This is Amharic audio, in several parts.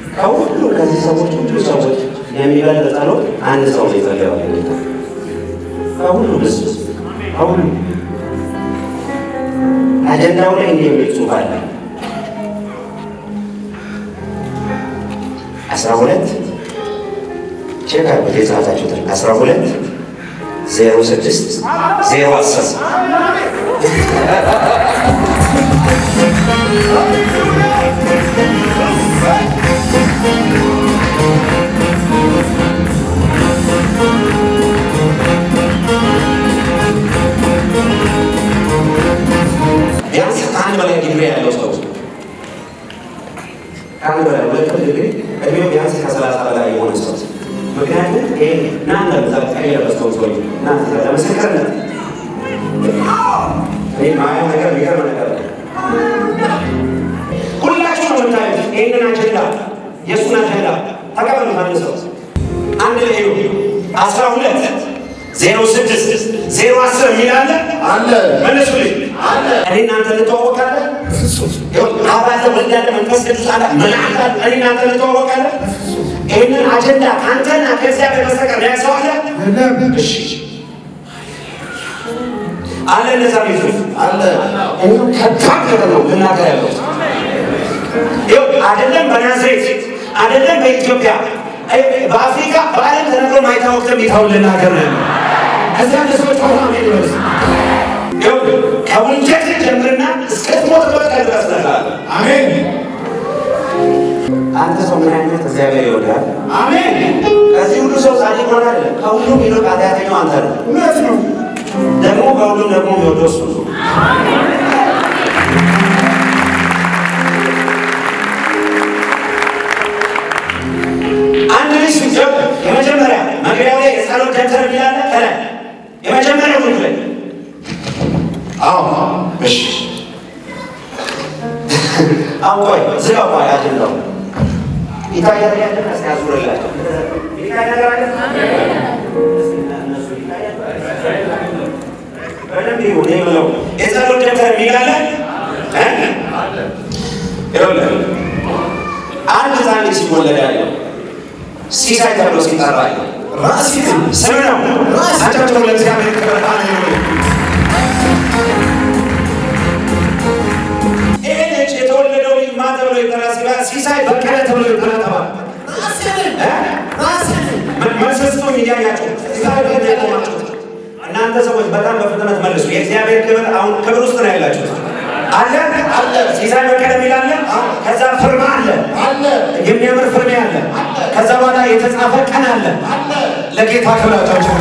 ከሁሉ ከዚህ ሰዎች ሁሉ ሰዎች የሚበልጥ ጸሎት አንድ ሰው ነው የጸለየው። ከሁሉ ምስ ከሁሉ አጀንዳው ላይ እንዲህ የሚል ጽሑፍ አለ። አስራ ሁለት ቼክ አድርጉት የጻፋችሁትን አስራ ሁለት ዜሮ ስድስት ዜሮ አስር ቢያንስ ከአንድ በላይ ዲግሪ ያለው ሰው ከአንድ በላይ ሁለት ዲግሪ እድሜው ቢያንስ ከሰላሳ በላይ የሆነ ሰው ምክንያቱም ይሄ እናንተ ዛቃ የለበሰው ሰው እናንተ ለምስክርነት ይህ ማያ ነገር የሚገርም ነገር ነው። ሁላችሁ ነው የምታዩት ይህንን አጀንዳ የእሱን አጀንዳ ተቀበሉት። አንድ ሰው አንድ ላይ ሄዱ አስራ ሁለት ዜሮ ስድስት ዜሮ አስር የሚል አለ አለ መልሱልኝ። እኔ እናንተ እንተዋወቃለን። አባለ ወልድ ያለ መንፈስ ቅዱስ አለ መልአክ አለ። እኔ እናንተ እንተዋወቃለን። ይህንን አጀንዳ ከአንተና ከእግዚአብሔር በስተቀር ያሰው አለ እሺ አለ እነዛ ቤቶች አለ ይኸው ከባድ ነገር ነው ልናገር ያለው ይኸው አይደለም በናዝሬት አይደለም በኢትዮጵያ አይ፣ በአፍሪካ በዓለም ተነግሮ ማይታወቅ ትንቢታውን ልናገር ነው ያለው። ከዚያ አንድ ሰዎች ሆና ይወስ ከወንጀል ጀምርና እስክትሞትበት ቀን ድረስ ነግራለሁ። አሜን አንተ ሰው ምን አይነት እግዚአብሔር ይወዳል? አሜን ከዚህ ሁሉ ሰው ጻድቅ ሆነ አይደለም። ከሁሉም ይልቅ ኃጢአተኛው አንተ ነው። እውነት ነው ደግሞ ከሁሉም ደግሞ የሚወደው እሱ ነው። አንድ ልጅ ሲጀብ የመጀመሪያ መግቢያው ላይ የጸሎት ደብተር የሚላለ ከላይ የመጀመሪያው ልጅ ላይ አዎ እሺ አሁን ቆይ ዝጋው ቆይ አጀንዳው ይታያል ያለ እስኪ አዙርላቸው ይታይ ነገር አለ እነሱ ይታያል በደንብ ይሁን ይህ ብለው የጸሎት ደብተር የሚላለ እ? ይኸውልህ አንድ ህፃን ልጅ ሲወለድ ያለው ሲሳይ ተብሎ ሲጠራ ያለው ራሴን ስም ነው። አጨብጭቡ ለእግዚአብሔር ክብር። ሃሌሉያ። ይሄ ልጅ የተወለደው ልጅ ማን ተብሎ ይጠራ ሲባል ሲሳይ በቀለ ተብሎ ይጠራ ተባለ። እ? መልሰስቶኝ እያያቸው ሲሳይ በቀለ ያቆማቸው እናንተ ሰዎች በጣም በፍጥነት መልሱ። የእግዚአብሔር ክብር አሁን ክብር ውስጥ ነው ያላችሁት። አለ አለ ሲሳይ በቀለ የሚል አለ። ከዛ ፍርማ አለ አለ የሚያምር ፍርሜ አለ። ከዛ በኋላ የተጻፈ ቀን አለ። ለጌታ ክብራቸው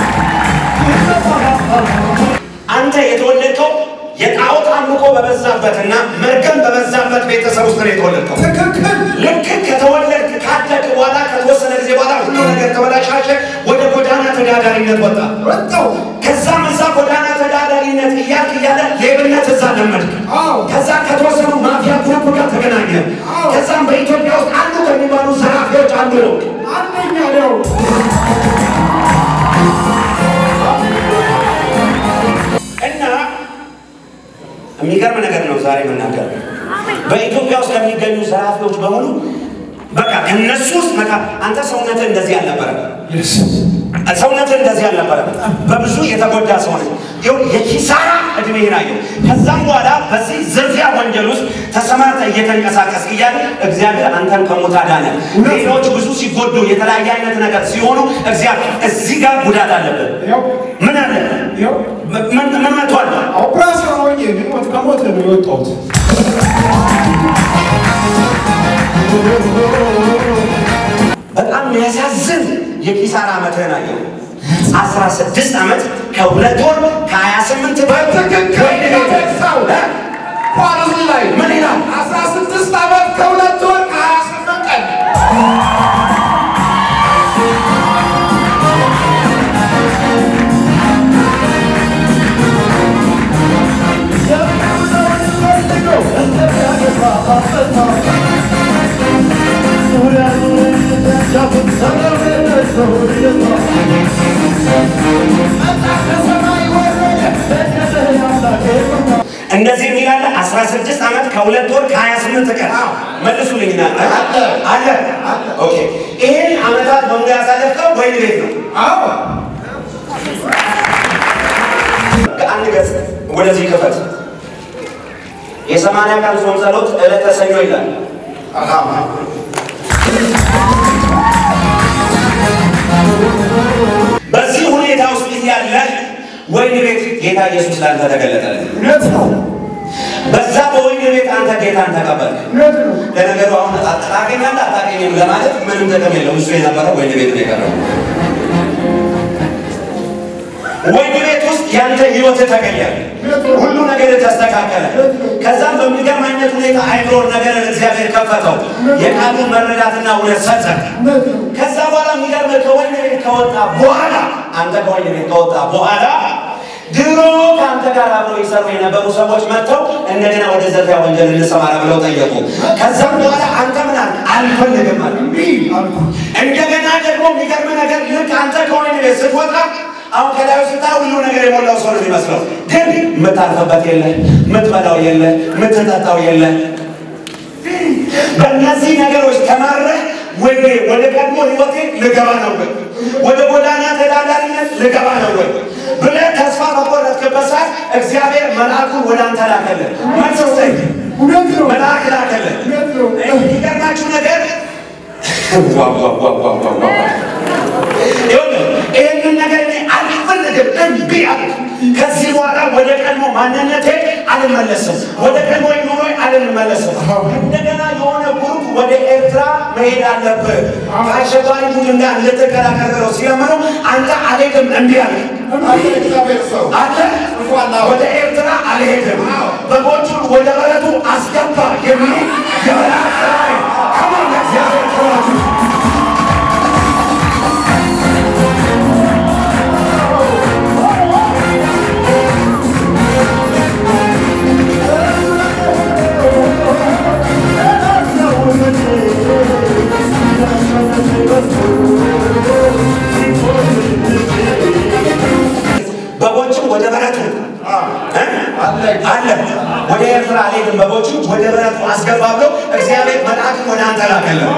አንተ የተወለድከው የጣዖት አምልኮ በበዛበትና መርገም በበዛበት ቤተሰብ ውስጥ ነው የተወለድከው። ትክክል ልክ ከተወለድክ ካደግ በኋላ ከተወሰነ ጊዜ በኋላ ሁሉ ነገር ተበላሻሸ። ወደ ጎዳና ተዳዳሪነት ወጣ። ወጣው ከዛም እዛ ጎዳና ተዳዳሪነት እያልክ እያለ ሌብነት እዛ ለመድክ። አዎ ከዛ ከተወሰኑ ማፊያ ግሩፕ ጋር ተገናኘ። አዎ። ከዛም በኢትዮጵያ ውስጥ አሉ ከሚባሉ ዘራፊዎች አንዱ ነው። አንደኛ ነው እና የሚገርም ነገር ነው ዛሬ መናገር። በኢትዮጵያ ውስጥ ከሚገኙ ዘራፊዎች በሙሉ በቃ እነሱ ውስጥ መካ አንተ ሰውነትህ እንደዚህ አልነበረም። ሰውነትህ እንደዚህ አልነበረም። በብዙ የተጎዳ ሰው ነህ። ይኸው የኪሳራ እድሜህን አየሁ። ከዛም በኋላ በዚህ ዝርፊያ ወንጀል ውስጥ ተሰማርተህ እየተንቀሳቀስ እያለ እግዚአብሔር አንተን ከሞት አዳነ። ሌሎች ብዙ ሲጎዱ የተለያየ አይነት ነገር ሲሆኑ እግዚአብሔር እዚህ ጋር ጉዳት አለብን። ያው ምን አለ? ያው ምን ምን መጥቷል? ኦፕራሲዮን ሆኜ ሞት ከሞት ነው የወጣሁት በጣም የሚያሳዝን የኪሳራ ዓመትህን አየሁ። አስራ ስድስት ዓመት ከሁለት ወር ከሀያ ስምንት በትክክል ሰው ኳርዝ ላይ ምን ይላል? አስራ ስድስት ዓመት ከሁለት ወር ከሀያ ስምንት ቀን እንደዚህ የሚላለ አስራ 16 ዓመት ከሁለት ወር ከ28 ቀን አዎ። መልሱልኝና አለ። አለ ኦኬ ይሄን ዓመታት በሙሉ ያሳለፍከው ወይን ቤት ነው አዎ አንድ ገጽ ወደዚህ ክፈት የሰማንያ ቀን ጾም ጸሎት ዕለተ ሰኞ ይላል አላማ በዚህ ሁኔታ ውስጥ እያለ ወይን ቤት ጌታ ኢየሱስ ላንተ ተገለጠልህ እውነት ነው በዛ በወይን ቤት አንተ ጌታን ተቀበልክ እውነት ነው ለነገሩ አሁን ታገኛለህ አታገኝም ለማለት ምንም ጥቅም የለውም። እሱ የነበረው ወይን ቤት ነው የቀረው። ወይን ቤት ውስጥ ያንተ ህይወት ተቀየረ፣ ሁሉ ነገር ተስተካከለ። ከዛም በሚገርም አይነት ሁኔታ አይምሮን ነገር እግዚአብሔር ከፈተው፣ የቃሉን መረዳትና እውነት ሰጠ። እውነት ነው ከዛ በኋላ የሚገርም ከወይን ቤት ከወጣ በኋላ አንተ ከወይን ቤት ከወጣ በኋላ ድሮ ከአንተ ጋር አብረው ይሰሩ የነበሩ ሰዎች መጥተው እንደገና ወደ ዘርፊያ ወንጀል እንሰማራ ብለው ጠየቁ። ከዛም በኋላ አንተ ምን አልክ? አልፈልግም አልክ። እምቢ አልኩ እንደገና ደግሞ የሚገርም ነገር ልክ አንተ ከወይን ቤት ስትወጣ አሁን ከላዩ ስታ ሁሉ ነገር የሞላው ሰው ነው የሚመስለው፣ ግን የምታርፍበት የለ፣ የምትበላው የለ፣ የምትጠጣው የለ። በእነዚህ ነገሮች ተማረህ ወይ ወደ ቀድሞ ህይወቴ ልገባ ነው ወይ ወደ ጎዳና ተዳዳሪነት ልገባ ነው ወይ ብለህ ተስፋ በቆረጥክበት ሰዓት እግዚአብሔር መልአኩን ወደ አንተ ላከልህ። መልስ ስጠኝ። እውነት ነው መልአክ ላከልህ። እውነት ነው የሚገርማችሁ ነገር ዋ ዋ ዋ ዋ ዋ ዋ ይኸውልህ ይህንን ነገር እኔ አልፈልግም፣ እምቢ አልኩ። ከዚህ በኋላ ወደ ቀድሞ ማንነቴ አልመለስም፣ ወደ ቀድሞ ኑሮ አልመለስም። እንደገና የሆነ ግሩፕ ወደ ኤርትራ መሄድ አለብህ ከአሸባሪ ቡድን ጋር ልትቀላቀል ብለው ሲለምኑ አንተ አልሄድም፣ እምቢ አልክ። አንተ እግዚአብሔር ሰው አንተ ወደ ኤርትራ አልሄድም፣ በጎቹን ወደ በረቱ አስገባ የሚል የመልአክ ራእይ ከማን እግዚአብሔር ከራቱ በጎችም ወደ በረቱ እ? አለ ወደ ኤርትራ አልሄድም፣ በጎችም ወደ በረቱ አስገባ ብሎ እግዚአብሔር መልአክን ወደ አንተ ላከልህ።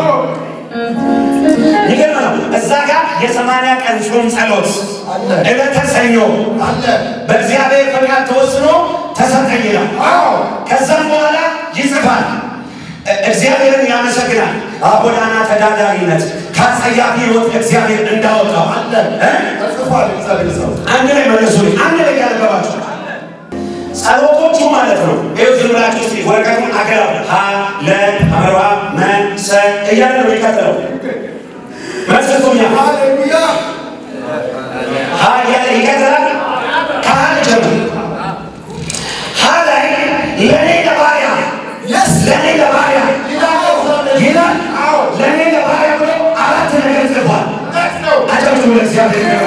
ይገርም ነው። እዛ ጋር የሰማንያ ቀን ጾም ጸሎት አለ። ዕለተ ሰኞ አለ በእግዚአብሔር ፈቃድ ተወስኖ ተሰጠኝ ይላል። አዎ ከዛም በኋላ ይጽፋል። እ- እግዚአብሔርን ያመሰግናል። ጎዳና ተዳዳሪነት ከአጸያፊ ሕይወት እግዚአብሔር እንዳወጣው አለ እ? ተጽፏል እግዚአብሔር ሰው አንድ ላይ መለሱልኝ። አንድ ላይ ያነበባችሁ ጸሎቶቹ ማለት ነው። ይኸው ዝም ብላችሁ እስኪ ወረቀቱን አገላብ ሀ ለ አመርባ መ ሰ እያለ ነው የሚቀጥለው። መስጡኛ ሃሌሉያ ሀ እያለ ይቀጥላል። ከሀ ጀምር ሀ ላይ ለእኔ ለባሪያ የስ ለእኔ ለባሪያ ይላል። አዎ ለእኔ ለባሪያ ብሎ አራት ነገር ጽፏል። እውነት ነው አጨብጭቡ ለእግዚአብሔር።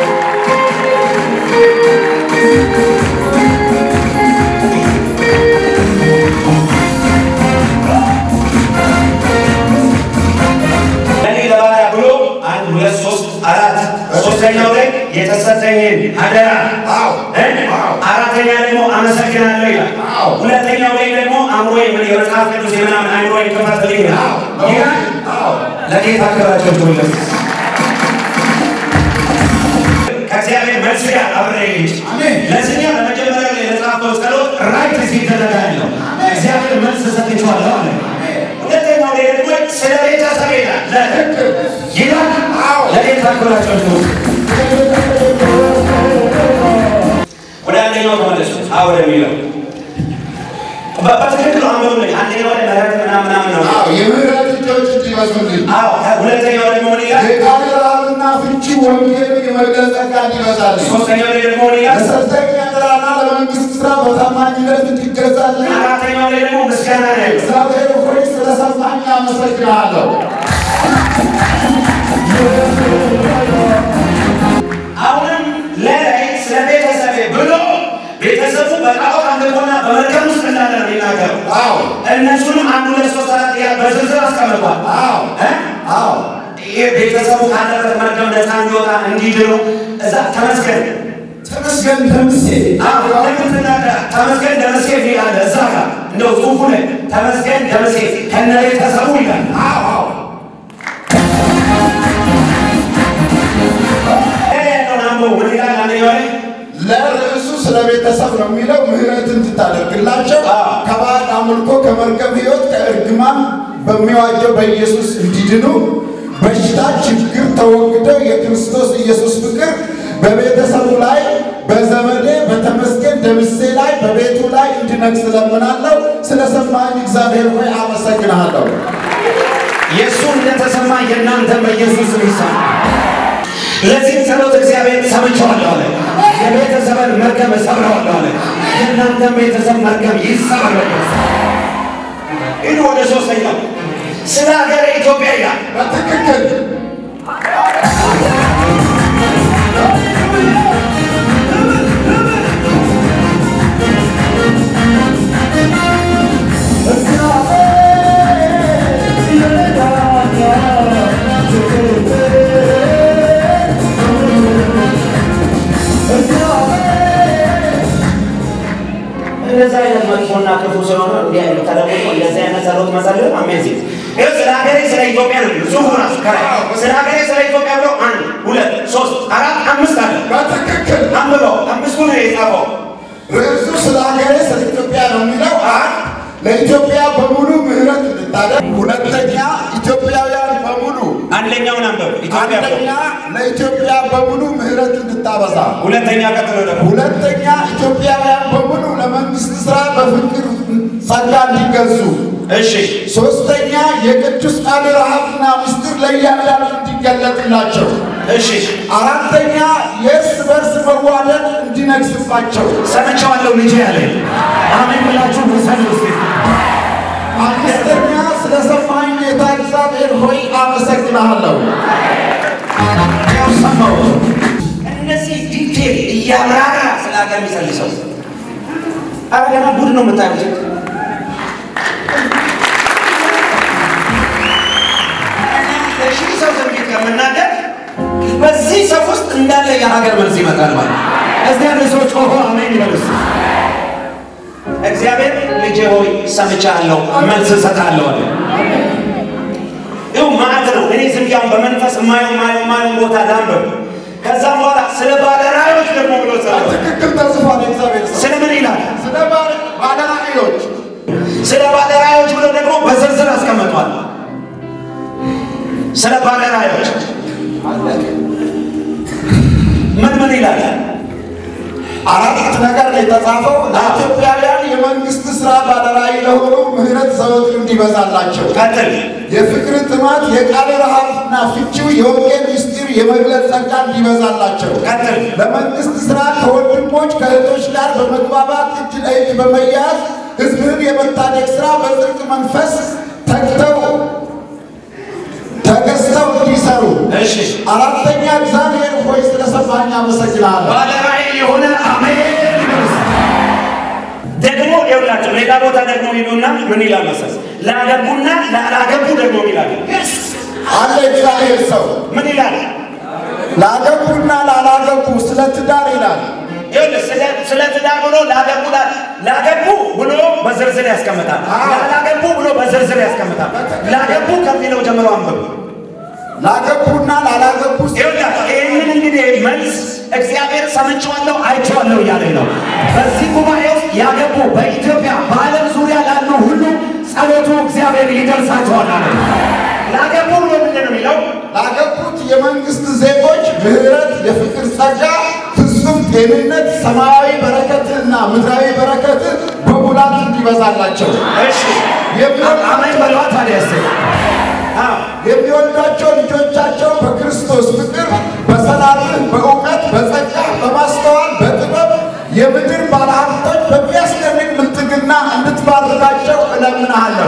ለእኔ ለባሪያ ብሎ አንድ ሁለት ሶስት አራት ሶስተኛው ላይ የተሰጠኝን አደራ አዎ እ? አራተኛ ደግሞ አመሰግናለሁ ይላል። አዎ። ሁለተኛው ላይ ደግሞ አእምሮ የመጽሐፍ ቅዱስ የምናምን አእምሮ ይከፈትልኝ ይላል። አዎ ይላል አዎ ለጌታ ክብራቸው ትውልድ ከእግዚአብሔር መልስ ጋር አብሬ ልጅ አሜን። ለዚህኛው ለመጀመሪያው ላይ ለጻፈው ጸሎት ራይት ሲደረጋ ያለው እግዚአብሔር መልስ ሰጥቼዋለሁ አለ። ሁለተኛው ላይ ደግሞ ስለ ቤተሰብ ይላል ለ- ይላል አዎ። ለጌታ ክብራቸው ትውልድ ወደ አንደኛው ተመለሱ። አዎ ወደሚለው በ- በትክክል አንበሩልኝ። አንደኛው ላይ ምህረት ምናምን ምናምን ነው። አዎ የምህረት እጆች እንዲበዙልኝ አዎ ሁለተኛው ደግሞ ምን ይላል? የቃል ራብና ፍቺ ወንጌልን የመግለጽ ጸጋ እንዲበዛልኝ ሶስተኛው ላይ ደግሞ ምን ይላል? ለሰርተኛ ጥራና ለመንግስት ስራ በታማኝነት እንዲገዛልኝ አራተኛው ላይ ደግሞ ምስጋና ነው ያለው። እግዚአብሔር ሆይ ስለሰማኝ አመሰግናለሁ። አሁንም ለላይ ስለ ቤተሰቤ ብሎ ቤተሰቡ በጣዖት አምልኮና በመርከብ ውስጥ እንዳለ ነው የሚናገረው። አዎ እነሱንም አንድ ሁለት ሶስት አራት እያለ በዝርዝር አስቀምጧል። አዎ እ? አዎ ይህ ቤተሰቡ ካለበት መርከብ ነፃ እንዲወጣ እንዲድኑ እዛ ተመስገን ተመስገን ተምሴ አዎ፣ ለምን ትናገር? ተመስገን ደመሴ የሚል አለ እዛ ጋር እንደው ጽሑፉ ላይ ተመስገን ደምሴ ከነ ቤተሰቡ ይላል። አዎ አዎ ይሄ ያለውን አንብቦ ምን ይላል? አንደኛው ላይ ለርዕሱ ስለ ቤተሰብ ነው የሚለው። ምህረትን ትታደርግላቸው አዎ። ከባዕድ አምልኮ ከመርገም ሕይወት ከእርግማን በሚዋጀው በኢየሱስ እንዲድኑ በሽታ፣ ችግር ተወግደው የክርስቶስ ኢየሱስ ፍቅር በቤተሰቡ ላይ በዘመዴ በተመስገን ደምሴ ላይ በቤቱ ላይ እንዲነግስ እለምናለሁ። ስለሰማኝ እግዚአብሔር ሆይ አመሰግንሃለሁ። የእሱ እንደተሰማ የእናንተ በኢየሱስ ስም ይሰማ። ለዚህም ጸሎት እግዚአብሔር ሰምቼዋለሁ አለ። የቤተሰብን መርገም እሰብረዋለሁ አለ። የእናንተን ቤተሰብ መርገም ይሰበር። ይህ ወደ ሶስተኛው ስለ ሀገር ኢትዮጵያ ይላል። በትክክል እንደዚህ አይነት መጥፎና ክፉ ስለሆነ እንዲህ አይነት ተለውጦ እንደዚህ አይነት ጸሎት መጸለይ አሜዚንግ። ይኸው ስለ ሀገሬ ስለ ኢትዮጵያ ነው የሚለው ጽሑፉ ራሱ ከላይ ስለ ሀገሬ ስለ ኢትዮጵያ ብሎ አንድ ሁለት ሶስት አራት አምስት አለ። በትክክል አንብበው አምስቱ ነው የጻፈው። ርዕሱ ስለ ሀገሬ ስለ ኢትዮጵያ ነው የሚለው። አንድ ለኢትዮጵያ በሙሉ ምህረት እንድታደርግ፣ ሁለተኛ ኢትዮጵያውያን በሙሉ አንደኛውን አንብብ ኢትዮጵያ ብሎ አንደኛ ለኢትዮጵያ በሙሉ ምህረት እንድታበዛ፣ ሁለተኛ ቀጥሎ ደግሞ ሁለተኛ ኢትዮጵያውያን በሙሉ ለመንግስት ስራ በፍቅር ጸጋ እንዲገዙ፣ እሺ ሶስተኛ የቅዱስ ቃል ረሃብና ምስጢር ለእያንዳንዱ እንዲገለጥላቸው፣ እሺ አራተኛ የእርስ በርስ መዋደድ እንዲነግስባቸው ሰምቼዋለሁ ልጄ ያለ አሜን ብላችሁ ውሰዱ እስኪ አምስተኛ ስለ ሰማኝ ጌታ እግዚአብሔር ሆይ አመሰግናለሁ። ያው ሰማሁ እነዚህ ዲቴል እያብራራ ስለ ሀገር የሚጸልይ ሰው ኧረ ገና ጉድ ነው የምታዩት ለሺህ ሰው ትንቢት ከምናገር በዚህ ሰው ውስጥ እንዳለ የሀገር መልስ ይመጣል ማለት እዚህ ያለ ሰዎች ጮሆ አሜን ይበሉስ እግዚአብሔር ልጄ ሆይ ሰምቻለሁ መልስ እሰጣለሁ አለ ይኸው ማለት ነው እኔ ዝም ብዬ አሁን በመንፈስ የማየው የማየው የማየው ቦታ ላንብብ ከዛም በኋላ ስለ ባለራዕዮች ደግሞ ብሎ ጸሎት ትክክል ተጽፏል። እግዚአብሔር ሰው ስለ ምን ይላል ስለ ባለ- ባለራዕዮች ስለ ባለራዕዮች ብሎ ደግሞ በዝርዝር አስቀምጧል ስለ ባለራዕዮች ምን ምን ይላል አራት ነገር ነው የተጻፈው። ለኢትዮጵያውያን የመንግስት ስራ ባለራዕይ ለሆኑ ምህረት ዘወትር እንዲበዛላቸው ቀጥል የፍቅር ጥማት፣ የቃል ረሃብና ፍቺው የወንጌል ምስጢር የመግለጽ ጸጋ እንዲበዛላቸው ቀጥል ለመንግስት ስራ ከወንድሞች ከእህቶች ጋር በመግባባት እጅ ለእጅ በመያያዝ ህዝብህን የመታደግ ስራ በጽድቅ መንፈስ ተግተው ተገዝተው እንዲሰሩ። እሺ አራተኛ እግዚአብሔር ሆይ ስለሰማኝ አመሰግናለሁ። ባለራዕይ የሆነ አሜን ይበሉስ። ደግሞ ይኸውላችሁ ሌላ ቦታ ደግሞ ይሉና ምን ይላል መሰለህ ላገቡና ላላገቡ ደግሞ ይላል አለ እግዚአብሔር ሰው ምን ይላል ላገቡና ላላገቡ ስለ ትዳር ይላል። ይኸውልህ ስለ- ስለ ትዳር ብሎ ላገቡ ላ- ላገቡ ብሎ በዝርዝር ያስቀምጣል ላላገቡ ብሎ በዝርዝር ያስቀምጣል ላገቡ ከሚለው ጀምሮ አንብብ ላገቡና ላላገቡ ይኸውልህ ይህንን እንግዲህ መልስ እግዚአብሔር ሰምቼዋለሁ አይቼዋለሁ እያለኝ ነው። በዚህ ጉባኤ ውስጥ ያገቡ በኢትዮጵያ በዓለም ዙሪያ ላሉ ሁሉ ጸሎቱ እግዚአብሔር ይደርሳቸዋል አለ። ላገቡ ብሎ ምንድን ነው የሚለው? ላገቡት የመንግስት ዜጎች ምህረት፣ የፍቅር ጸጋ፣ ፍጹም ጤንነት፣ ሰማያዊ በረከትና ምድራዊ በረከት በሙላት እንዲበዛላቸው እሺ አሜን በለዋ ታዲያ እስኪ። አዎ የሚወልዷቸው ልጆቻቸው በክርስቶስ ፍቅር፣ በሰላምህ፣ በእውቀት፣ በጸጋ፣ በማስተዋል፣ በጥበብ የምድር ባለሀብቶች በሚያስደንቅ ብልጥግና እንድትባርካቸው እለምንሃለሁ።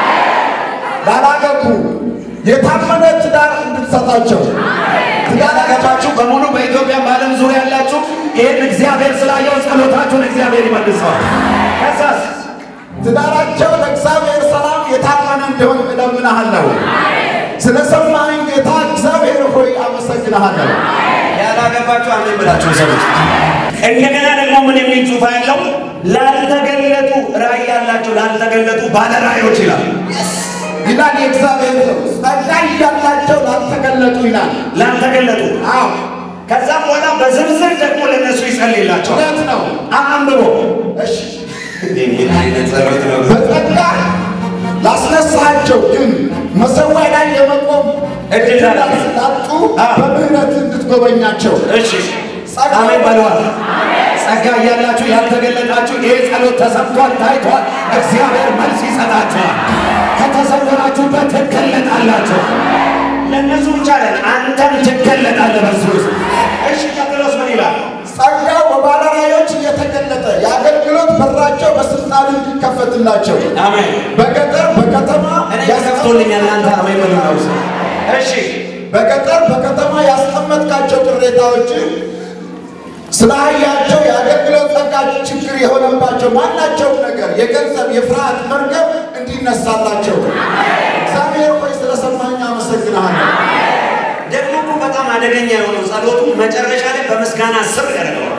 ላላገቡ የታመነ ትዳር እንድትሰጣቸው ያላገባችሁ በሙሉ በኢትዮጵያ በዓለም ዙሪያ ያላችሁ ይህን እግዚአብሔር ስላየው ጸሎታችሁን እግዚአብሔር ይመልሰዋል። ከዛስ ትዳራቸው ለእግዚአብሔር ሰላም የታመነ እንዲሆን እለምንሃለሁ። ስለ ሰማኸኝ ጌታ እግዚአብሔር ሆይ አመሰግንሃለሁ። ያላ ያላገባችሁ አሜን ብላችሁ ሰዎች። እንደገና ደግሞ ምን የሚል ጽሑፍ ያለው ላልተገለጡ ራእይ ያላቸው ላልተገለጡ ባለ ራእዮች ይላል። ይላል የእግዚአብሔር ሰው ጸጋ እያላቸው ላልተገለጡ ይላል። ላልተገለጡ አዎ ከዛም በኋላ በዝርዝር ደግሞ ለእነሱ ይጸልይላቸዋል። እውነት ነው። አንብቦ እሺ ምን አይነት ጸሎት ነው? በጸጋ ላስነሳቸው ግን መሰዊያ ላይ የመቆም እድል እድል ስላጡ አዎ። በምህረት እንድትጎበኛቸው እሺ ጸጋ አሜን በለዋል። ጸጋ እያላችሁ ያልተገለጣችሁ ይህ ጸሎት ተሰምቷል፣ ታይቷል። እግዚአብሔር መልስ ይሰጣችኋል። ከተሰወራችሁበት ትገለጣላችሁ። ለእነሱ ብቻ ለን አንተም ትገለጣለህ በሱ ውስጥ። እሺ ቀጥሎስ ምን ይላል? ጸጋው በባለራእዮች እየተገለጠ የአገልግሎት በራቸው በስልጣን እንዲከፈትላቸው አሜን። በገጠር በከተማ እኔ ተከፍቶልኛል። እናንተ አሜን በሉ ነው። እሺ በገጠር በከተማ ያስቀመጥካቸው ቅሬታዎች ስለ አህያቸው የአገልግሎት ጸጋ ችግር የሆነባቸው ማናቸውም ነገር የገንዘብ የፍርሃት መርገም እንዲነሳላቸው እግዚአብሔር ሆይ ስለሰማኝ አመሰግናለሁ። ደግሞ እኮ በጣም አደገኛ የሆነው ጸሎቱ መጨረሻ ላይ በምስጋና ስር ያደርገዋል።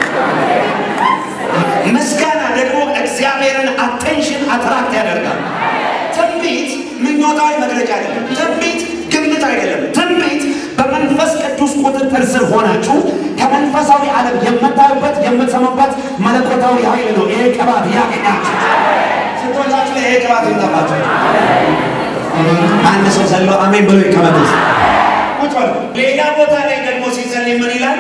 ምስጋና ደግሞ እግዚአብሔርን አቴንሽን አትራክት ያደርጋል። ትንቢት ምኞታዊ መግለጫ አይደለም። ትንቢት ግምት አይደለም። ትንቢት በመንፈስ ቅዱስ ቁጥጥር ስር ሆናችሁ ከመንፈሳዊ ዓለም የምታዩበት የምትሰሙበት መለኮታዊ ኃይል ነው። ይሄ ቅባት ያገኛችሁ። ስንቶቻችሁ ላይ ይሄ ቅባት ይምጣባችሁ? አንድ ሰው ዘሎ አሜን ብሎ ይቀመጥ። ቁጭ በሉ። ሌላ ቦታ ላይ ደግሞ ሲጸልይ ምን ይላል?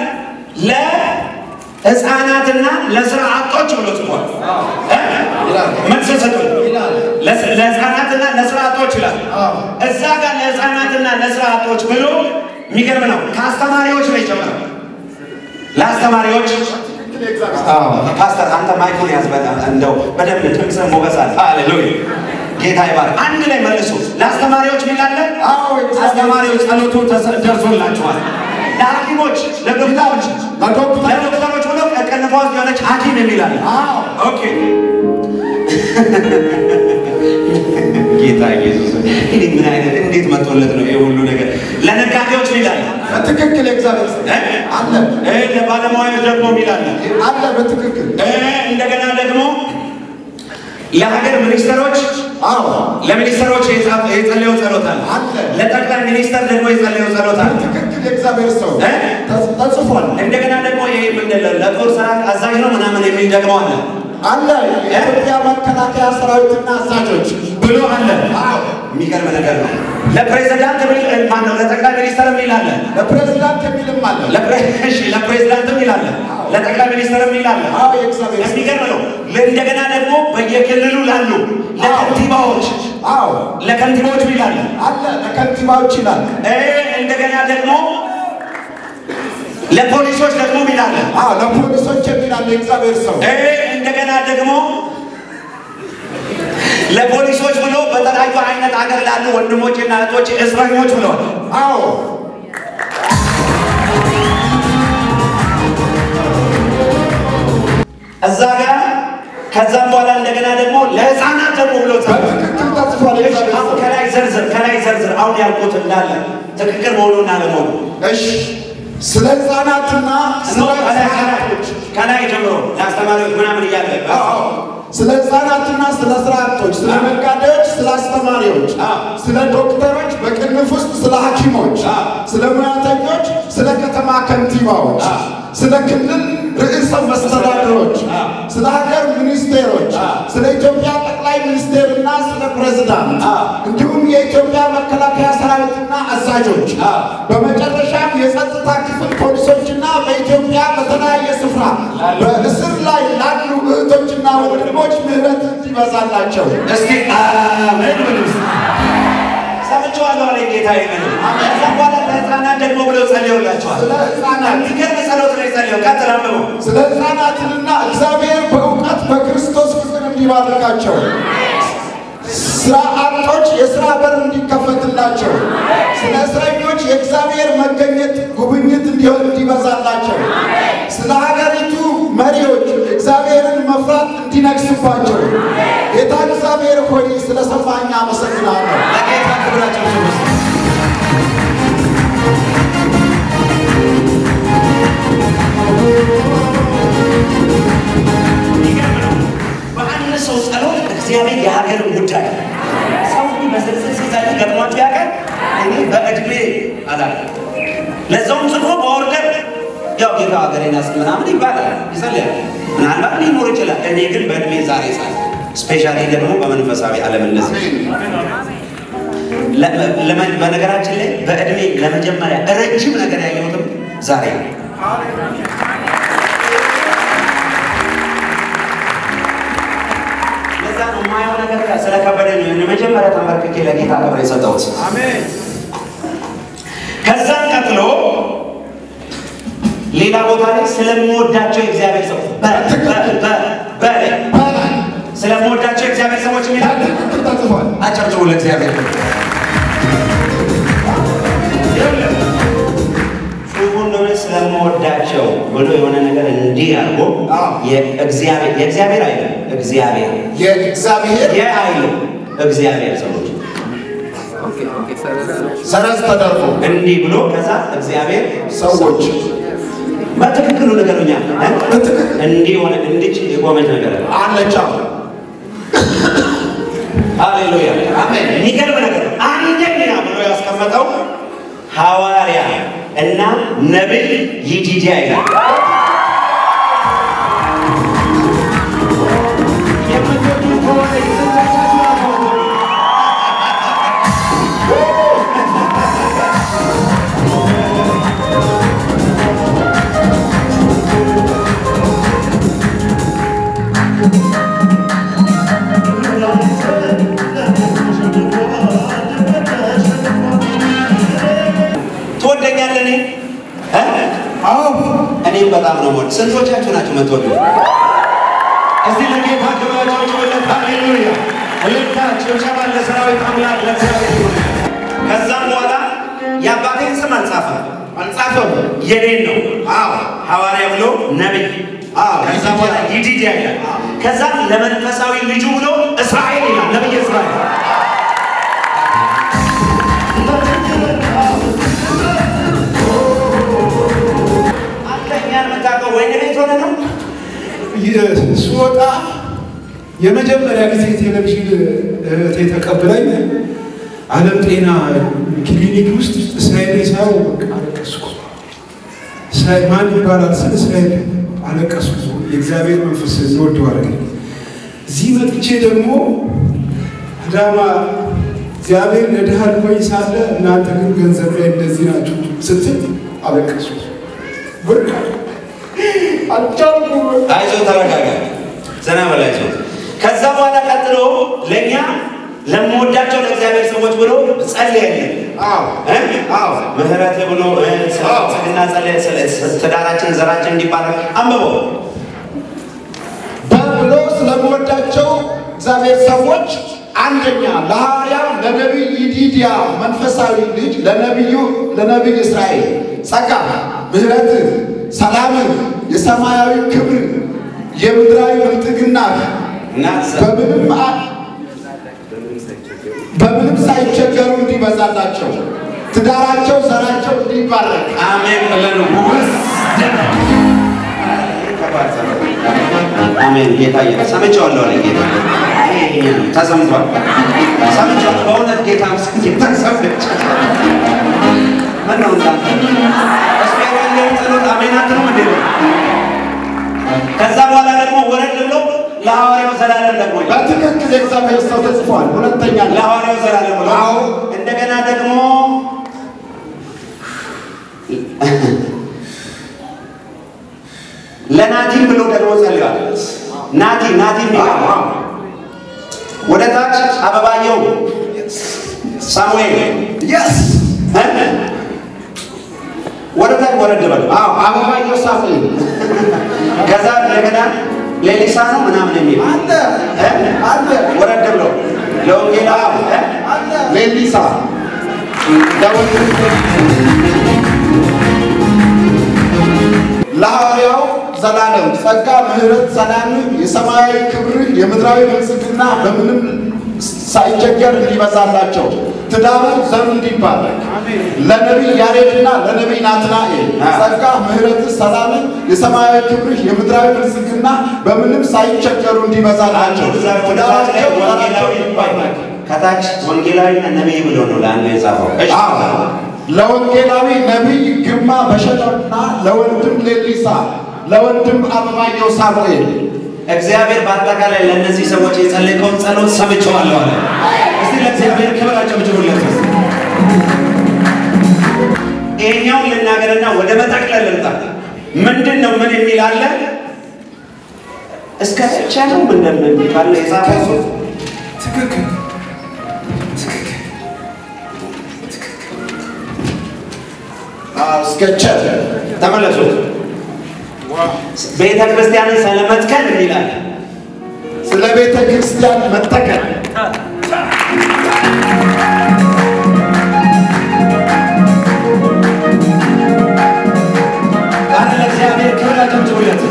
ለሕፃናትና ለስራ አጦች ብሎ ጽፏል። እ? መልስ ሰጡኝ። ለስ- ለሕፃናትና ለስራ አጦች ይላል። እዛ ጋር ለሕፃናትና ለስራ አጦች ብሎ የሚገርም ነው። ከአስተማሪዎች ነው የጨመረው። ለአስተማሪዎች ፓስተር አንተ ማይኩን ያዝ። በጣም እንደው በደንብ ድምፅህ ሞገስ አለ። ሃሌሉያ ጌታ ይባርክ። አንድ ላይ መልሱ። ለአስተማሪዎች ሚላለ አዎ፣ እግዚአብሔር- አስተማሪዎች ጸሎቱ ተሰ- ደርሶላችኋል። ለሐኪሞች፣ ለዶክተሮች ለዶክተሮች- ለዶክተሮች ብሎ ቀንፏ ውስጥ የሆነች ሐኪም የሚላለ አዎ ኦኬ ጌታ ኢየሱስ ይህ ምን አይነት እንዴት መጥቶለት ነው ይሄ ሁሉ ነገር? ለነጋዴዎች ሚላለ በትክክል የእግዚአብሔር ሰው አለ ለባለሙያዎች ደግሞ ሚላለ አለ በትክክል እንደገና ደግሞ ለሀገር ሚኒስትሮች አዎ ለሚኒስትሮች የጻፈ- የጸለየው ጸሎት አለ። አለ። ለጠቅላይ ሚኒስተር ደግሞ የጸለየው ጸሎት አለ። በትክክል የእግዚአብሔር ሰው እ? ተጽ- ተጽፏል እንደገና ደግሞ ይሄ ምንድን ነው ለጦር ሰራዊት አዛዥ ነው ምናምን የሚል ደግሞ አለ አለ የኢትዮጵያ መከላከያ ሰራዊትና አዛዦች ብሎ አለ። አዎ የሚገርም ነገር ነው። ለፕሬዚዳንት የሚል ማን ነው? ለጠቅላይ ሚኒስተር የሚል አለ። ለፕሬዚዳንት የሚልም አለ ለፕሬ- እሺ፣ ለፕሬዚዳንት የሚል አለ። ለጠቅላይ ሚኒስተር የሚል አለ። አዎ የእግዚአብሔር ሰው የሚገርም ነው። እንደገና ደግሞ በየክልሉ ላሉ ለከንቲባዎች አዎ ለከንቲባዎች የሚል አለ። አለ ለከንቲባዎች ይላል እ እንደገና ደግሞ ለፖሊሶች ደግሞ ሚላለ አዎ ለፖሊሶች የሚላል የእግዚአብሔር ሰው እ እንደገና ደግሞ ለፖሊሶች ብሎ በተለያዩ አይነት አገር ላሉ ወንድሞችና እህቶች እስረኞች ብለዋል። አዎ እዛ ጋር ከዛም በኋላ እንደገና ደግሞ ለህፃናት ደግሞ ብሎ ጸሎት በትክክል ተጽፏል እሺ፣ የእግዚአብሔር አሁን ሰው ከላይ ዘርዝር ከላይ ዘርዝር አሁን ያልኩት እንዳለ ትክክል መሆኑና አለመሆኑ እሺ ስለ ህፃናትና ስለ ከላይ ህፃናቶች ከላይ ጀምሮ ለአስተማሪዎች ምናምን እያለ አዎ ስለ ህፃናትና ስለ ስራ አጦች፣ ስለ ነጋዴዎች፣ ስለ አስተማሪዎች፣ አዎ። ስለ ዶክተሮች፣ በቅንፍ ውስጥ ስለ ሐኪሞች፣ አዎ። ስለ ሙያተኞች፣ ስለ ከተማ ከንቲባዎች፣ አዎ። ስለ ክልል ርዕሰ መስተዳድሮች፣ አዎ። ስለ ሀገር ሚኒስቴሮች፣ አዎ። ስለ ኢትዮጵያ ጠቅላይ ሚኒስቴርና ስለ ፕሬዝዳንት አዎ። እንዲሁም የኢትዮጵያ መከላከያ ሰራዊትና አዛዦች አዎ። በመጨረሻም የጸጥታ ክፍል ፖሊሶችና በኢትዮጵያ በተለያየ ስፍራ በእስር ላይ ላሉ እህቶችና ወንድሞች ምህረት እንዲበዛላቸው እስቲ አሜን ብሉ። ሰምቼዋለሁ አለ ጌታ ይመን ከዛ በኋላ ለህፃናት ደግሞ ብለው ጸልየውላቸዋል። ስለ ህፃናት የሚገርም ጸሎት ነው የጸለየው። ቀጥል አንብቦ ስለ ህፃናትንና እግዚአብሔር በእውቀት በክርስቶስ ፍቅር እንዲባርካቸው ስራ አጦች የስራ በር እንዲከፈትላቸው ስለ እስረኞች የእግዚአብሔር መገኘት ጉብኝት እንዲሆን እንዲበዛላቸው ስለ ሀገሪቱ መሪዎች እግዚአብሔርን መፍራት እንዲነግስባቸው ጌታ እግዚአብሔር ሆይ ስለ ሰማኝ አመሰግናለሁ። ለጌታ ክብራቸው ስጡ። ሰው ጸሎት እግዚአብሔር የሀገርን ጉዳይ ሰው እንዲህ በዝርዝር ሲጸልይ ገጥሟቸው ያውቃል? እኔ በእድሜ አላውቅም። ለዛውም ጽፎ በኦርደር ያው ጌታ ሀገሬን ያስ ምናምን ይባላል ይጸልያል። ምናልባት ሊኖር ይችላል። እኔ ግን በእድሜ ዛሬ ጻል ስፔሻሊ ደግሞ በመንፈሳዊ ዓለም እንደዚህ ለ- ለመ- በነገራችን ላይ በእድሜ ለመጀመሪያ ረጅም ነገር ያየሁትም ዛሬ ነው። ለዛ ነው የማየው ነገር ስለከበደኝ ነው የመጀመሪያ ተንበርክኬ ለጌታ ክብር የሰጠሁት። ከዛም ቀጥሎ ሌላ ቦታ ላይ ስለምወዳቸው የእግዚአብሔር ሰዎች በ- በ- በ- በ- በላይ ስለምወዳቸው የእግዚአብሔር ሰዎች የሚላል በትክክል ተጽፏል። አጨብጭቡ ለእግዚአብሔር። ጽሑፉ እንደሆነ ስለምወዳቸው ብሎ የሆነ ነገር እንዲህ አድርጎ አዎ። የእግዚአብሔር የእግዚአብሔር አይልም እግዚአብሔር የእግዚአብሔር የአይልም እግዚአብሔር ሰዎች ሰረዝ ተደርጎ እንዲህ ብሎ ከዛ እግዚአብሔር ሰዎች በትክክሉ ነገሩኛ በትክክል እንዲህ ሆነ እንድች የቆመች ነገር አለ። አለቻ ሃሌሉያ አሜን። የሚገርም ነገር ነው። አንደኛ ብሎ ያስቀመጠው ሐዋርያ እና ነቢይ ይዲድያ ይላል። የምትወዱ ከሆነ የስንቶቻችሁ አትወዱ? ትወደኛለህ? እኔ እ? አዎ እኔም በጣም ነው የምወድ። ስንቶቻችሁ ናችሁ የምትወዱ? እዚህ ለጌታ ክብራቸውለት ሃሌሉያ እልልታ ጭብጨባ ለሰራዊት አምላክ ለእግዚአብሔር ይሁን። ከዛም በኋላ የአባቴን ስም አልጻፈም አልጻፈም። የኔን ነው አዎ ሐዋርያ ብሎ ነቢይ አዎ ከዛ በኋላ ይዲድያ ይላል። ከዛም ለመንፈሳዊ ልጁ ብሎ እስራኤል ይላል። ነቢይ እስራኤል አንተ እኛን የምታውቀው ወይን ቤት ሆነ ነው ስወጣ የመጀመሪያ ጊዜ ቴሌቪዥን እህቴ ተቀብላኝ ዓለም ጤና ክሊኒክ ውስጥ እስራኤል ሳየው በቃ አለቀስኩ። እስራኤል ማን ይባላል ስል እስራኤል አለቀስኩ። የእግዚአብሔር መንፈስ እንወደው አደረገኝ። እዚህ መጥቼ ደግሞ አዳማ እግዚአብሔር ለድሃ ልኮኝ ሳለ እናንተ ግን ገንዘብ ላይ እንደዚህ ናችሁ ስትል አለቀስኩ። በቃ አልቻልኩም። አይዞ ተረጋጋ፣ ዘና በል አይዞ። ከዛ በኋላ ቀጥሎ ለእኛ ለምወዳቸው ለእግዚአብሔር ሰዎች ብሎ ጸልያለን። አዎ እ? አዎ ምህረት ብሎ እ፣ ስለ ብልጽግና ጸለየ፣ ስለ ትዳራችን ዘራችን እንዲባረክ አንብበው። በብሎ ስለምወዳቸው እግዚአብሔር ሰዎች አንደኛ ለሐዋርያው ለነቢይ ይዲድያ መንፈሳዊ ልጅ ለነቢዩ ለነቢይ እስራኤል ጸጋ፣ ምሕረት፣ ሰላምን፣ የሰማያዊ ክብር፣ የምድራዊ ብልጥግና እና በምንም አ- በምንም ሳይቸገሩ እንዲበዛላቸው ትዳራቸው፣ ዘራቸው እንዲባረክ አሜን ብለን አሜን። ጌታ የ ሰምቼዋለሁ አለ ጌታ ይሄ ነው፣ ተሰምቷል። ሰምቼዋለሁ በእውነት ጌታ ምስክር ጌታ ሰምቼ ምነው እንዳንተ እስኪ ያለውን ጸሎት አሜን አትሉም እንዴ? ከዛ በኋላ ደግሞ ወረድ ብሎ ለሐዋርያው ዘላለም ደግሞ ይላል። በትክክል የእግዚአብሔር ሰው ተጽፏል። ሁለተኛ ለሐዋርያው ዘላለም ብሎ አዎ እንደገና ደግሞ ለናቲም ብሎ ደግሞ ጸልዋል። ናቲ ናቲ የሚባል ወደ ታች አበባየው ሳሙኤል የስ እ? ወደ ታች ወረድ በል። አዎ አበባየሁ ሳሙኤል ከዛ እንደገና ሌሊሳ ነው ምናምን የሚል አለ እ? አለ ወረድ ብሎ ለወንጌላ እ? ሌሊሳ ለሐዋርያው ዘላለም ጸጋ፣ ምሕረት፣ ሰላም፣ የሰማያዊ ክብር፣ የምድራዊ ብልጽግና በምንም ሳይቸገር እንዲበዛላቸው ትዳሩ ዘሩ እንዲባረክ ለነቢይ ያሬድና ለነቢይ ናትናኤል ጸጋ፣ ምሕረት፣ ሰላም፣ የሰማያዊ ክብርህ የምድራዊ ብልጽግና በምንም ሳይቸገሩ እንዲበዛላቸው ትዳራቸው ዘራቸው እንዲባረክ ከታች ወንጌላዊና ነቢይ ብሎ ነው ለአንዱ የጻፈው። እሺ። አዎ ለወንጌላዊ ነቢይ ግርማ በሸለና ለወንድም ሌሊሳ ለወንድም አበባየው ሳሙኤል እግዚአብሔር በአጠቃላይ ለእነዚህ ሰዎች የጸለቀውን ጸሎት ሰምቼዋለሁ አለ። እስቲ ለእግዚአብሔር ክብር አጨብጭቡለት። ይሄኛውን ልናገርና ወደ መጠቅለል ልምጣ። ምንድን ነው ምን የሚል አለ? እስከ ብቻ ነው ምንድን ካለ የጻፈው ትክክል እስከ ቸር ተመለሱ። ቤተ ክርስቲያንን ስለመትከል የሚላል ስለ ቤተ ክርስቲያን መተከል ቃል ለእግዚአብሔር ክብር አጨብጭቡለት።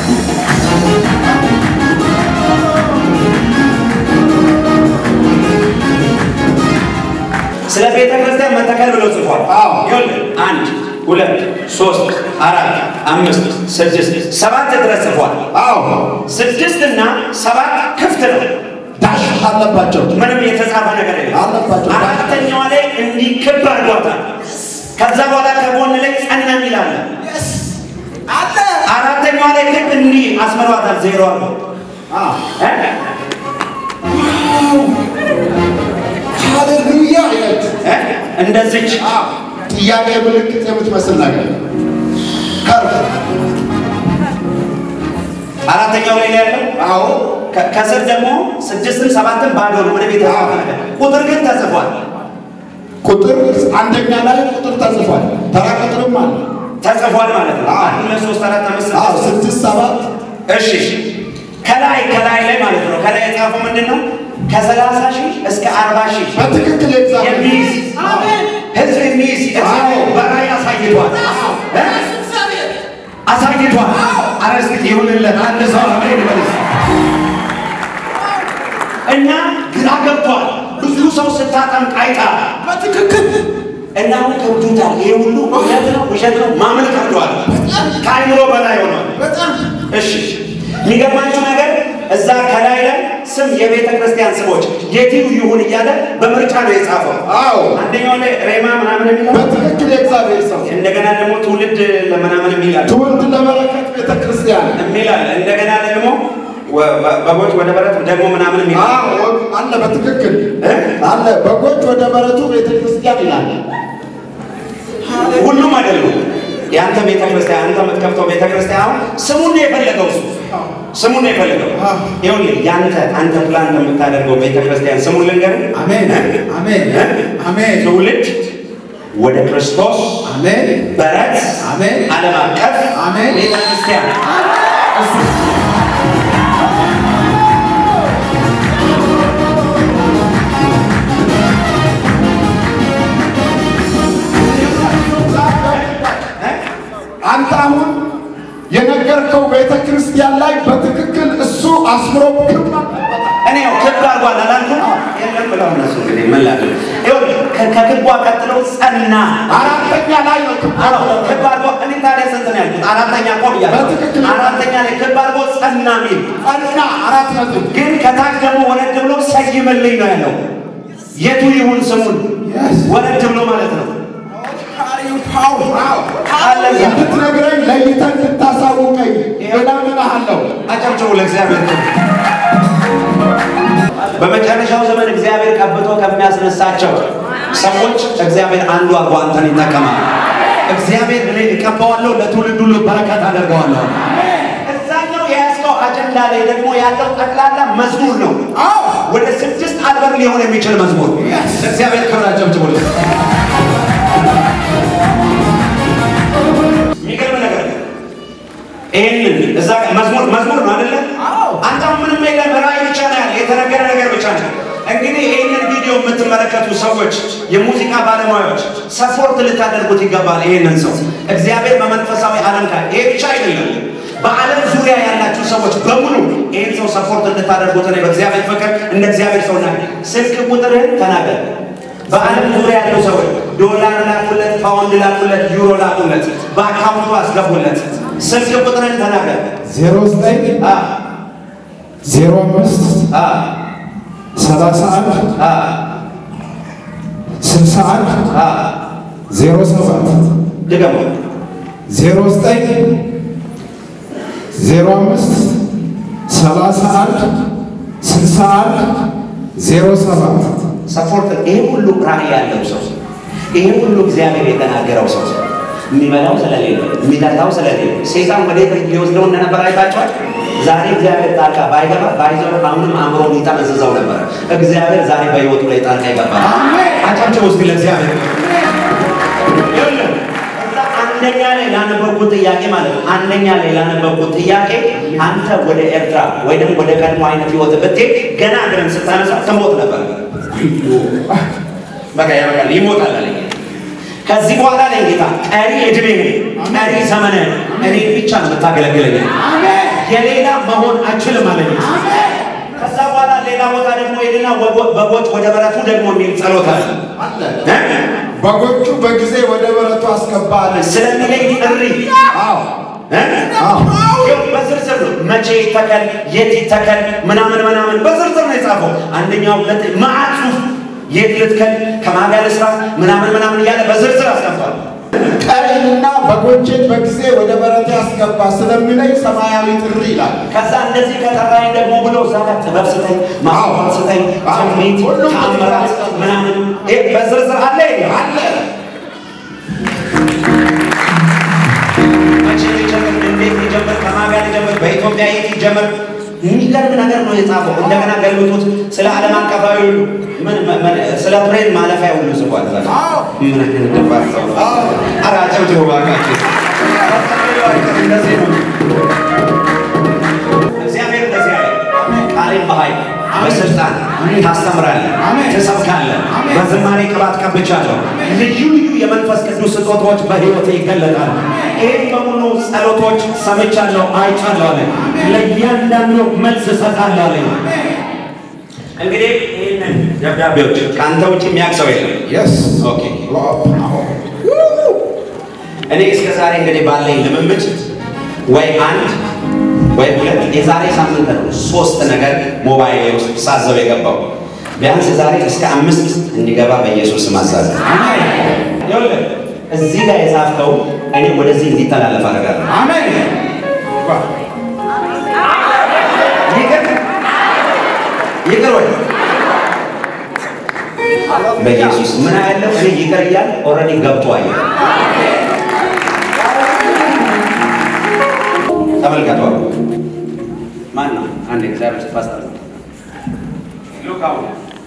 ስለ ቤተ ክርስቲያን መተከል ብሎ ጽፏል። አዎ። ይኸውልህ አንድ ሁለት ሶስት አራት አምስት ስድስት ሰባት ድረስ ጽፏል። አዎ ስድስት እና ሰባት ክፍት ነው። ዳሽ አለባቸው ምንም የተጻፈ ነገር የለም። አለባቸው። አራተኛዋ ላይ እንዲህ ክብ አድርጓታል። ከዛ በኋላ ከጎን ላይ ጸና የሚል አለ። አራተኛዋ ላይ ክብ እንዲህ አስመሯታል። ዜሮ አለ አዎ እ? ሃሌሉያ አይነት እ? እንደዚች አዎ ጥያቄ ምልክት የምትመስል ነገር ከርፍ አራተኛው ላይ ነው ያለው። አዎ ከ- ከስር ደግሞ ስድስትም ሰባትም ባዶ ነው። ምንም የተጻፈ ነገር ቁጥር ግን ተጽፏል ቁጥር አንደኛ ላይ ቁጥር ተጽፏል ተራ ቁጥርም አለ ተጽፏል ማለት ነው። አዎ። አንድ ሁለት ሶስት አራት አምስት አዎ ስድስት ስድስት ሰባት እሺ ከላይ ከላይ ላይ ማለት ነው። ከላይ የጻፈው ምንድን ነው? ከሰላሳ ሺህ እስከ አርባ ሺህ በትክክል የእግዚአብሔር የሚይዝ ህዝብ የሚይዝ እግዚአብሔር በራእይ አሳይቷል እ? አሳይቷል። ኧረ እስኪ ይሁንለት አንድ ሰው አሜን ይበል እስኪ። እና ግራ ገብቷል። ብዙ ሰው ስታጠምቅ አይጣል በትክክል እና አሁን ከብዶታል። ይሄ ሁሉ እውነት ነው ውሸት ነው ማመን ከብዷል። ከአይምሮ በላይ ሆኗል። በጣም እሺ የሚገርማችሁ ነገር እዛ ከላይ ላይ ስም የቤተ ክርስቲያን ስሞች የትዩ ይሁን እያለ በምርጫ ነው የጻፈው። አዎ አንደኛው ላይ ሬማ ምናምን የሚለው በትክክል የእግዚአብሔር ሰው እንደገና ደግሞ ትውልድ ለምናምን የሚላል ትውልድ ለበረከት ቤተ ክርስቲያን የሚላል እንደገና ደግሞ ወ- በ- በጎች ወደ በረት ደግሞ ምናምን የሚላል አዎ አለ በትክክል እ? አለ በጎች ወደ በረቱ ቤተ ክርስቲያን ይላል ሁሉም አይደሉም። የአንተ ቤተ ክርስቲያን አንተ የምትከፍተው ቤተ ክርስቲያን አሁን ስሙን ነው የፈለገው እሱ ስሙን ነው የፈለገው። ይኸውልህ የአንተ አንተ ፕላን የምታደርገው ቤተ ክርስቲያን ስሙን ልንገርህ። አሜን አሜን እ? አሜን ትውልድ ወደ ክርስቶስ አሜን በረት አሜን ዓለም አቀፍ አሜን። ቤተ ክርስቲያን አንተ አሁን የነገርከው ቤተ ክርስቲያን ላይ በትክክል እሱ አስምሮ ክብ እኔ ያው ክብ አድርጓል አላልኩም? የለም ብለው እነሱ እንግዲህ ምን ላድርግ? ይኸውልህ ከ- ከክቧ ቀጥሎ ጸና አራተኛ ላይ ነው ክብ አዎ፣ ክብ አድርጎ እኔ ታዲያ ስንት ነው ያልኩት? አራተኛ እኮ ብያለሁ። በትክክል። አራተኛ ላይ ክብ አድርጎ ጸና ሚል ጸና አራት ነጥብ ግን ከታች ደግሞ ወረድ ብሎ ሰይምልኝ ነው ያለው። የቱ ይሁን ስሙን ወረድ ብሎ ማለት ነው። አለ እዛ። እንድትነግረኝ ለይተህ እንድታሳውቀኝ እለምንሃለሁ። አጨብጭቡ ለእግዚአብሔር ክብር። በመጨረሻው ዘመን እግዚአብሔር ቀብቶ ከሚያስነሳቸው ሰዎች እግዚአብሔር አንዱ አድርጎ አንተን ይጠቀማል። እግዚአብሔር እኔ እቀባዋለሁ፣ ለትውልድ ሁሉ በረከት አደርገዋለሁ። እዛኛው የያዝከው አጀንዳ ላይ ደግሞ ያለው ጠቅላላ መዝሙር ነው። ወደ ስድስት አልበም ሊሆን የሚችል መዝሙር። ለእግዚአብሔር ክብር አጨብጭቡለት። የሚገርም ነገር ነው። ይህንን እዛ ጋር መዝሙር መዝሙር ነው አይደለ? አንተ አሁን ምንም የለም ራእይ ብቻ ነው ያለ የተነገረ ነገር ብቻ ነው። እንግዲህ ይህንን ቪዲዮ የምትመለከቱ ሰዎች፣ የሙዚቃ ባለሙያዎች ሰፖርት ልታደርጉት ይገባል። ይህንን ሰው እግዚአብሔር በመንፈሳዊ ዓለም ጋር ይሄ ብቻ አይደለም። በዓለም ዙሪያ ያላችሁ ሰዎች በሙሉ ይህን ሰው ሰፖርት እንድታደርጉት እኔ በእግዚአብሔር ፍቅር እንደ እግዚአብሔር ሰው ናገር። ስልክ ቁጥርህን ተናገር። በዓለም ዙሪያ ያሉ ሰዎች ዶላር ላኩለት፣ ፓውንድ ላኩለት፣ ዩሮ ላኩለት፣ በአካውንቱ አስገቡለት። ስልክ ቁጥርህን ተናገር። ዜሮ ዘጠኝ አ ዜሮ አምስት አ ሰላሳ አንድ አ ስልሳ አንድ አ ዜሮ ሰባት ድገሙ። ዜሮ ዘጠኝ ዜሮ አምስት ሰላሳ አንድ ስልሳ አንድ ዜሮ ሰባት ሰፖርት ይሄ ሁሉ ራዕይ ያለው ሰው ይሄ ሁሉ እግዚአብሔር የተናገረው ሰው የሚበላው ስለሌለ የሚጠጣው ስለሌለ ሴጣን ወዴት ሊወስደው እንደነበር አይታችኋል። ዛሬ እግዚአብሔር ጣልቃ ባይገባ ባይዘው አሁንም አእምሮ ሊጠመዝዘው ነበረ። እግዚአብሔር ዛሬ በሕይወቱ ላይ ጣልቃ ይገባል። አጫቸው ውስጥ ለእግዚአብሔር ይኸውልህ፣ እዛ አንደኛ ላይ ላነበብኩት ጥያቄ ማለት ነው። አንደኛ ላይ ላነበብኩት ጥያቄ አንተ ወደ ኤርትራ ወይ ደግሞ ወደ ቀድሞ አይነት ህይወት ብትሄድ ገና እግርን ስታነሳ ትሞት ነበር። በቃ ያበቃል፣ ይሞታል አለኝ። ከዚህ በኋላ ላይ ጌታ ቀሪ እድሜ ቀሪ ዘመነ እኔ ብቻ ነው የምታገለግለኝ፣ የሌላ መሆን አችልም አለኝ። ከዛ በኋላ ሌላ ቦታ ደግሞ ሄድና ወጎ- በጎች ወደ በረቱ ደግሞ የሚል ጸሎት አለ እ? በጎቹ በጊዜ ወደ በረቱ አስገባለች። ስለሚለኝ ጥሪ አዎ እ? ይኸው በዝርዝር ነው። መቼ ይተከል፣ የት ይተከል፣ ምናምን ምናምን በዝርዝር ነው የጻፈው። አንደኛው ሁለት መዓት ጽሑፍ የት ልትከል፣ ከማን ጋር ልስራ፣ ምናምን ምናምን እያለ በዝርዝር አስቀምጧል። ቀሪና በጎቼን በጊዜ ወደ በረቴ አስገባ ስለሚለኝ ሰማያዊ ጥሪ ይላል። ከዛ እንደዚህ ከጠራኝ ደግሞ ብሎ እዛ ጋር ጥበብ ስጠኝ፣ ማስተዋል ስጠኝ፣ ትንቢት፣ ሁሉም ተአምራት ምናምን ይሄ በዝርዝር አለ ይላል። አለ መቼ ሊጀምር፣ እንዴት ሊጀምር፣ ከማን ጋር ሊጀምር፣ በኢትዮጵያ የት ይጀምር? የሚገርም ነገር ነው የጻፈው። እንደገና ገልብጡት። ስለ ዓለም አቀፋዊ ሁሉ ምን ምን ስለ ፕሬን ማለፊያ ሁሉ ጽፏል። እዛ ጋር። አዎ። ምን አይነት ደፋር ሰው ነው! ኧረ አጨብጭቡ እባካችሁ። እንደዚህ ነው እግዚአብሔር እንደዚህ አለ። ቃሌን በኃይል በስልጣን ታስተምራለህ፣ ትሰብካለህ። በዝማሬ ቅባት ቀብቻለሁ። ልዩ ልዩ የመንፈስ ቅዱስ ስጦታዎች በሕይወቴ ይገለጣሉ። ይህም በሙሉ ጸሎቶች ሰምቻለሁ፣ አይቻለሁ አለ። ለእያንዳንዱ መልስ እሰጣለሁ አለ። እንግዲህ ይህንን ደብዳቤዎች ከአንተ ውጭ የሚያውቅ ሰው የለም። የስ ኦኬ እኔ እስከ ዛሬ እንግዲህ ባለኝ ልምምድ ወይ አንድ ወይ ሁለት የዛሬ ሳምንት ነው ሶስት ነገር ሞባይል ውስጥ ሳዘው የገባው ቢያንስ ዛሬ እስከ አምስት እንዲገባ በኢየሱስ ስም አዛለሁ። ይኸውልህ እዚህ ጋር የጻፍከው እኔ ወደዚህ እንዲተላለፍ አደርጋለሁ። አሜን። ይቅር ይቅር ወይ በኢየሱስ ምን ያለው እኔ ይቅር እያል ኦልሬዲ ገብቷል። ተመልከቱ። ማን ነው? አንድ እግዚአብሔር ፓስተር ሉክ አሁን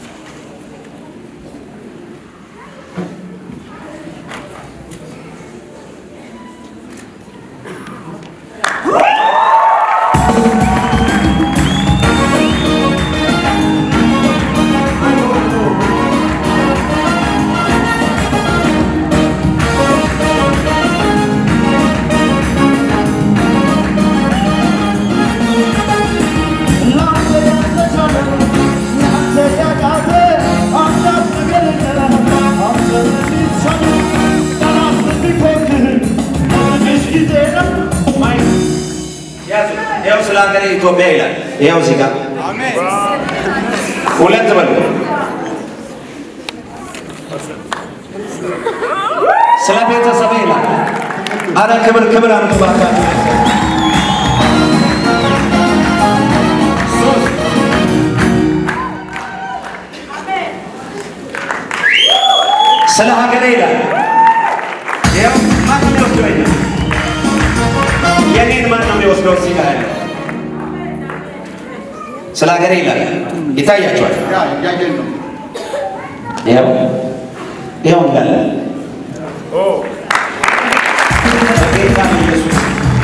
ያዙ። ይኸው ስለ ሀገሬ ኢትዮጵያ ይላል። ይኸው እዚህ ጋር ሁለት በሉ። ስለ ቤተሰብ ይላል። አረ ክብር ክብር አምጡ እባካችሁ። ሶስት ስለ ሀገሬ ይላል። ይኸው ማን ነው የሚወስደው? ይሄን? የኔን ማን ነው የሚወስደው? እዚህ ጋር ያለው ስለ ሀገሬ ይላል። ይታያቸዋል። ያ እያየን ነው። ይኸው ይኸው እንዳለ በጌታ ኢየሱስ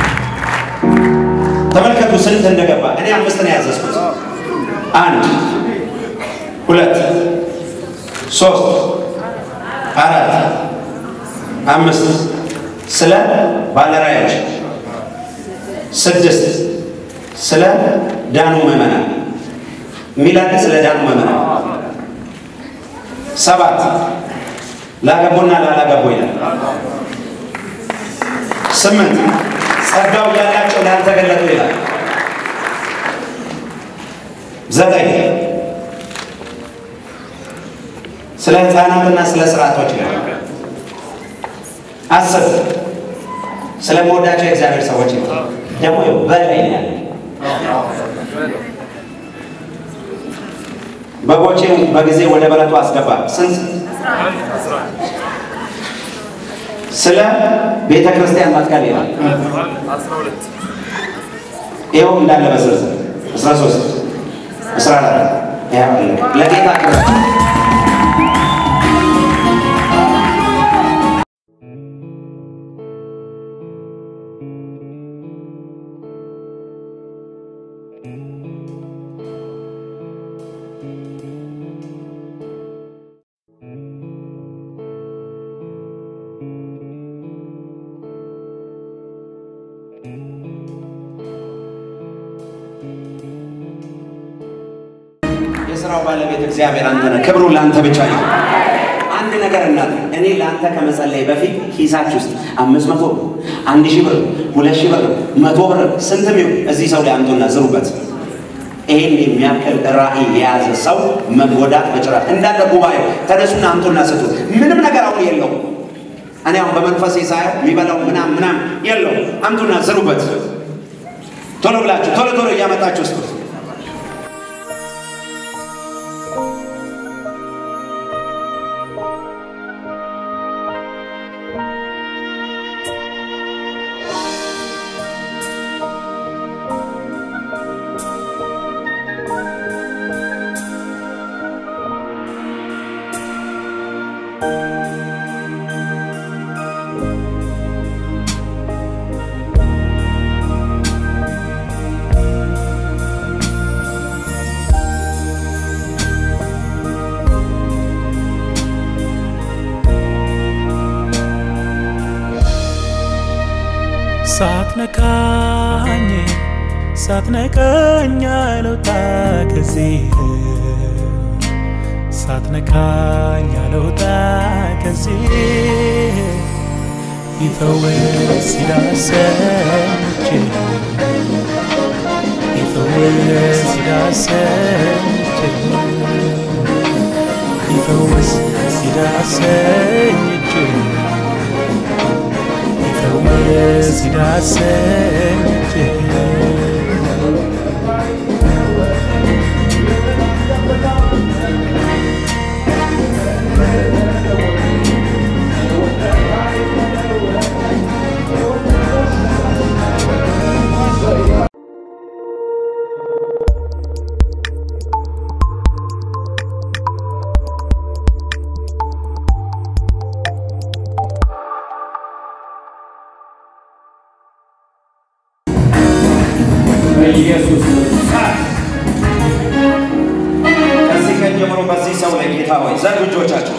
ተመልከቱ ስንት እንደገባ። እኔ አምስት ነው ያዘዝኩት። አንድ ሁለት ሶስት አራት አምስት ስለ ባለራዕዮች ስድስት ስለ ዳኑ ምዕመናን የሚላል ስለ ዳኑ ምዕመናን ሰባት ላገቡና ላላገቡ ይላል። ስምንት ጸጋው ያላቸው ላልተገለጡ ይላል። ዘጠኝ ስለ ሕፃናትና ስለ ስርዓቶች ይላል። አስር ስለ መወዳቸው የእግዚአብሔር ሰዎች ይላል። ደግሞ በላይ ነው ያለ በጎቼ በጊዜ ወደ በረቱ አስገባ። ስንት ስለ ቤተ ክርስቲያን መትከል ይላል። ይኸው እንዳለ በዝርዝር አስራ ሶስት አስራ አራት ለጌታ ክብር የስራው ባለቤት እግዚአብሔር አንተ ነህ። ክብሩ ለአንተ ብቻ ነው። አንድ ነገር እናት እኔ ለአንተ ከመጸለይ በፊት ኪሳችሁ ውስጥ አምስት መቶ ብር፣ አንድ ሺህ ብር፣ ሁለት ሺህ ብር፣ መቶ ብር ስንትም ይሁን እዚህ ሰው ላይ አምጡና ዝሩበት። ይሄን የሚያክል ራዕይ የያዘ ሰው መጎዳት መጭራት እንዳለ ጉባኤው ተነሱና አምጡና ስጡ። ምንም ነገር አሁን የለውም። እኔ አሁን በመንፈሴ ሳየው የሚበላው ምናም ምናም የለው። አምጡና ዝሩበት። ቶሎ ብላችሁ ቶሎ ቶሎ እያመጣችሁ ስጡት። ሳትነካኝ ሳትነቀኝ አልወጣ ከዚህ ሳትነካኝ አልወጣ ከዚህ ይፈወስ ይዳሰኝ እጅህ ይፈወስ ይዳሰኝ እጅህ ይፈወስ ይዳሰኝ እጅህ ይፈወስ ይዳሰኝ እጅህ በኢየሱስ እሳት ከዚህ ቀን ጀምሮ በዚህ ሰው ላይ ጌታ ሆይ ዘርጉ እጆቻቸው።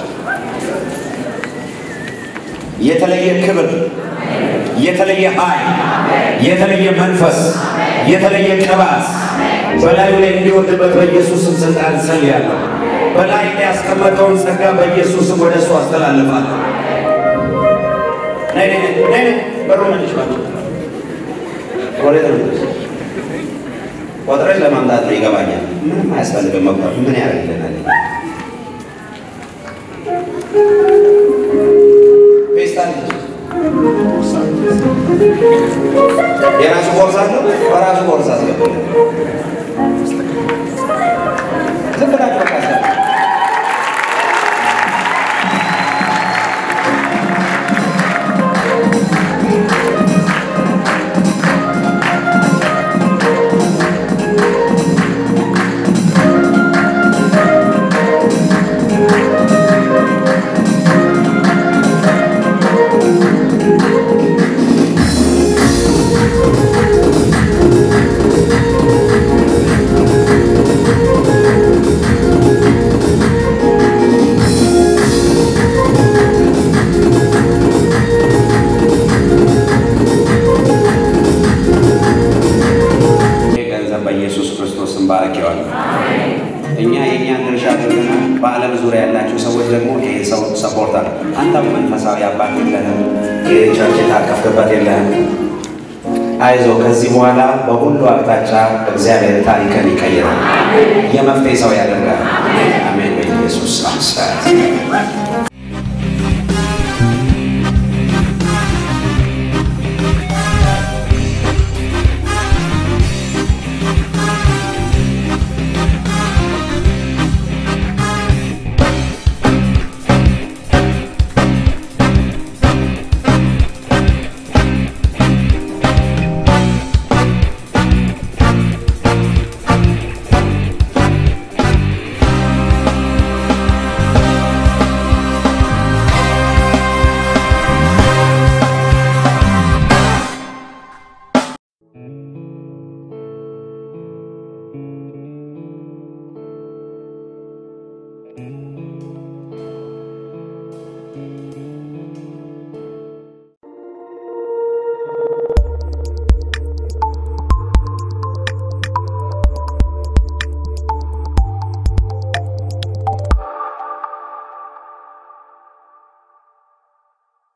የተለየ ክብር፣ የተለየ ኃይል፣ የተለየ መንፈስ፣ የተለየ ቅባት በላዩ ላይ እንዲወርድበት በኢየሱስም ስልጣን ጸልያለሁ። በላይ ላይ ያስቀመጠውን ጸጋ በኢየሱስም ወደ እሱ አስተላልፋለሁ። ነይ ነይ ነይ ነይ ነይ በሩ መልሽ ባሉ ወዴት ነው የምትሄጂው? ቆጥረሽ ለማምጣት ነው ይገባኛል። ምንም አያስፈልግም መቁጠር ምን ያደርግልናል? ፌስታል የራሱ ቦርሳ አለው። በራሱ ቦርሳ አስገባለን። ዝም ብላችሁ በቃ አስገቡ። ይፈወስ ዙሪያ ያላችሁ ሰዎች ደግሞ ይሄ ሰው ሰፖርት አለ። አንተም መንፈሳዊ አባት የለህም፣ ይህ ቸርች የታቀፍክበት የለህም። አይዞ ከዚህ በኋላ በሁሉ አቅጣጫ እግዚአብሔር ታሪክን ይቀይራል፣ የመፍትሄ ሰው ያደርጋል። አሜን። በኢየሱስ አምሳት thank you